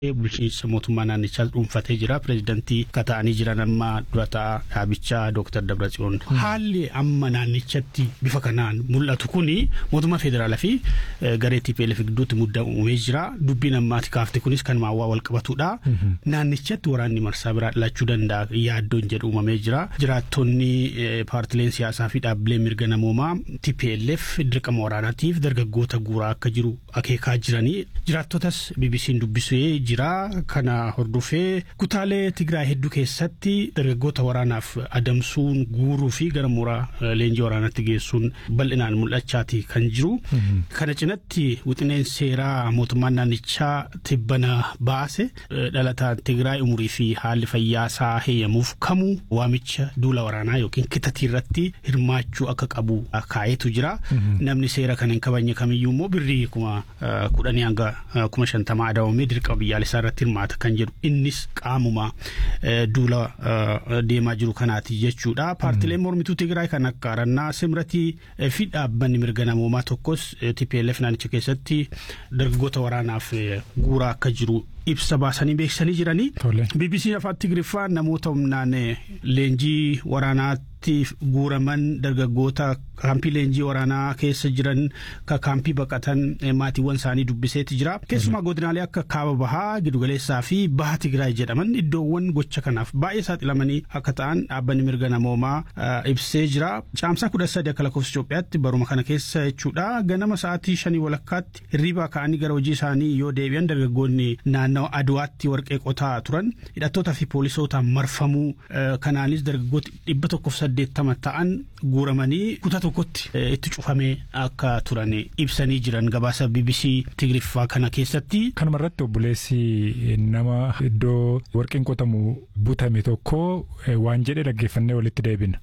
bulchiinsa mootummaa naannichaa dhuunfatee jira pireezidantii kata'anii jiran amma durataa dhaabichaa dooktar Dabratsiyoon. Haalli amma naannichatti bifa kanaan mul'atu kuni mootummaa federaalaa fi garee TPLF gidduutti muddaa uumee jira. Dubbiin ammaati kaafte kunis kan maawwaa wal qabatudha. Naannichatti waraanni marsaa biraa dhalachuu danda'a yaaddoon jedhu uumamee jira. Jiraattonni paartileen siyaasaa fi dhaabbileen mirga namoomaa TPLF dirqama waraanaatiif dargaggoota guuraa akka jiru akeekaa jiranii. Jiraattotas BBC'n dubbisee jira kana hordofee kutaalee Tigraay hedduu keessatti dargaggoota waraanaaf adamsuun guuruu fi gara mooraa leenjii waraanaatti geessuun bal'inaan mul'achaati kan jiru. Kana cinatti wixineen seeraa mootummaan naannichaa tibbana baase dhalataan Tigraay umurii fi haalli fayyaasaa heeyyamuuf kamuu waamicha duula waraanaa yookiin kitatii irratti hirmaachuu akka qabu kaa'eetu jira. Namni seera kana hin kabajne kamiyyuu immoo birrii kuma kudhanii hanga kuma shantamaa adabamee dirqama biyyaalessaa irratti hirmaata kan jedhu innis qaamuma duula deemaa jiru kanaati jechuudha. Paartileen mormituu Tigraay kan akka Arannaa Simratii fi dhaabbanni mirga namoomaa tokkos TPLF naannicha keessatti dargaggoota waraanaaf guuraa akka jiru ibsa baasanii beeksisanii jiranii. BBC afaan Tigriffaa namoota humnaan leenjii waraanaatti guuraman dargaggoota kaampii leenjii waraanaa keessa jiran ka kaampii baqatan maatiiwwan isaanii dubbiseeti jira. Keessumaa godinaalee akka kaaba bahaa gidugaleessaa fi baha Tigraay jedhaman iddoowwan gocha kanaaf baay'ee saaxilamanii akka ta'an dhaabbanni mirga namoomaa ibsee jira. Caamsaa kudha sadi akka lakkoofsa Itoophiyaatti baruma kana keessa jechuudha. Ganama sa'aatii shanii walakkaatti hirriibaa ka'anii gara hojii isaanii yoo deebi'an dargaggoonni naannawa aduwaatti warqee qotaa turan hidhattootaa fi poolisootaan marfamuu kanaanis dargaggooti dhibba tokkoof saddeettama ta'an guuramanii kutaa tokkotti itti cufamee akka turan ibsanii jiran gabaasa BBC Tigriffaa kana keessatti. Kanuma irratti obboleessi nama iddoo warqeen qotamu butame tokko waan jedhe dhaggeeffannee walitti deebina.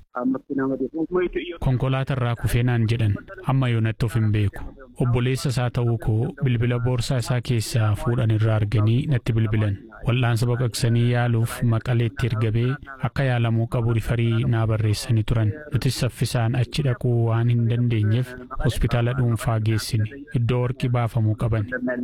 Konkolaataa kufee naan jedhan amma yoonatti of hin beeku. Obboleessa isaa ta'uu koo bilbila boorsaa isaa keessaa fuudhan irraa arganii natti bilbilan. Wal'aansa baqaqsanii yaaluuf maqaleetti ergabee akka yaalamuu qabu rifarii naa barreessanii turan. Nutis saffisaan achi dhaquu waan hin dandeenyeef hospitaala dhuunfaa geessine iddoo warqii baafamuu qaban.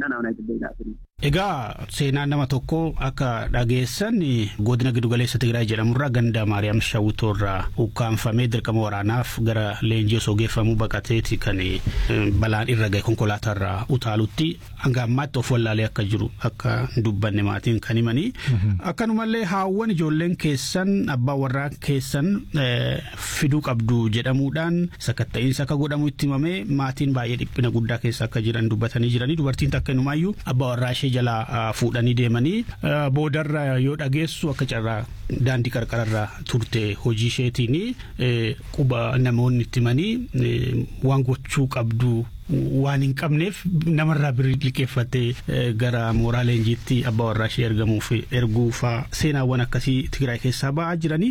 Egaa seenaan nama tokko akka dhageessan godina giddugaleessa Tigraay jedhamurraa ganda Maariyaam Shawwitoorraa ukkaanfamee dirqama waraanaaf gara leenjii osoo geeffamuu baqateeti kan balaan irra gahe konkolaataarraa utaalutti hanga ammaatti of wallaalee akka jiru akka dubbanne maatiin kan himanii. Akkanumallee haawwan ijoolleen keessan abbaan warraa keessan fiduu qabdu jedhamuudhaan sakatta'iinsa akka godhamu itti himamee maatiin baay'ee dhiphina guddaa keessa akka jiran dubbatanii jiranii dubartiin takka inumaayyuu abbaa warraa ishee jalaa fuudhanii deemanii boodarra yoo dhageessu akka carraa daandii qarqararra turte hojii isheetiin quba namoonni itti himanii waan gochuu qabdu waan hin qabneef namarraa birrii liqeeffattee gara mooraa leenjiitti abbaa warraa ishee ergamuuf erguufaa seenaawwan akkasii Tigraay keessaa ba'aa jiranii.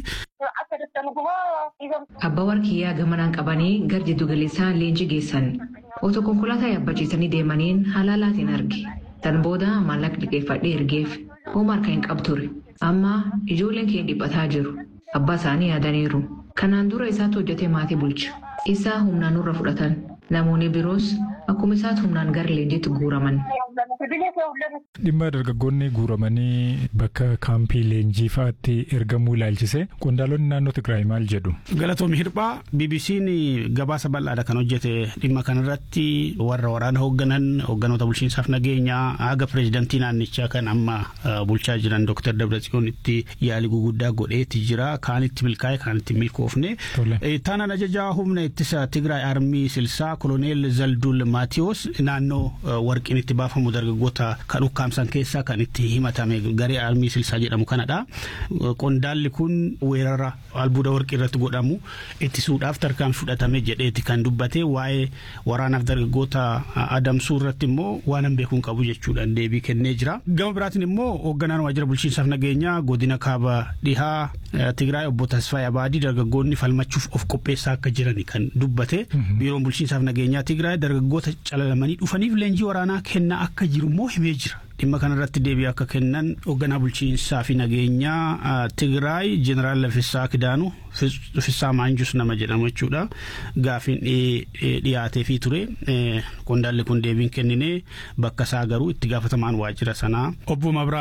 Abbaa warqiyyaa gamanaan qabanii gara jiddu galeessaa leenjii geessan otoo konkolaataa yaabbachiisanii deemaniin halaalaatiin arge. Tan booda maallaqa liqeeffadhee ergeef hooma harka hin qabture. Amma ijoolleen keenya dhiphataa jiru. Abbaa isaanii yaadaniiru. Kanaan dura isaatu hojjetee maatii bulcha. Isaa humnaan nurra fudhatan. Namoonni biroos akkuma isaatti humnaan gara leenjiitti guuraman. Dhimma dargaggoonni guuramanii bakka kaampii leenjii fa'aatti ergamuu ilaalchise qondaalonni naannoo Tigraay maal jedhu. Galatoomi hirphaa BBC'n gabaasa bal'aadha kan hojjete dhimma kanarratti warra waraana hoogganan hoogganoota bulchiinsaaf nageenyaa haga pireezidantii naannichaa kan amma bulchaa jiran Dr. Dabratsiyoon itti yaalii guguddaa godheeti jira kaan itti milkaa'e kaan itti milkoofne. Taanaan ajajaa humna ittisa Tigraay armii silsaa koloneel Zaldul Maatiyos naannoo warqiin itti baafamu dargaggoota kan ukkaamsan keessaa kan itti himatame garee armii silsaa jedhamu kanadha. Qondaalli kun weerara albuuda warqii irratti godhamu ittisuudhaaf tarkaan fudhatame jedheeti kan dubbate waa'ee waraanaaf dargaggoota adamsuu irratti immoo waan hin beekuun qabu jechuudhaan deebii kennee jira. Gama biraatiin immoo hoogganaan waajjira bulchiinsaaf nageenyaa godina kaaba dhihaa Tigraay obbo Tasfaayee Abaadii dargaggoonni falmachuuf of qopheessaa akka jiran kan dubbate. Biiroon bulchiinsaaf nageenyaa Tigraay dargaggoota calalamanii dhufaniif leenjii waraanaa kennaa akka jiru immoo himee jira. dhimma kanarratti deebii akka kennan hoogganaa bulchiinsaa fi nageenyaa Tigraay Jeneraal Laffisaa Kidaanu Laffisaa Maanjus nama jedhamu jechuudha. Gaafiin dhiyaatee fi ture qondaalli kun deebiin kennine bakka isaa garuu itti gaafatamaan waajjira sanaa obbo Mabraa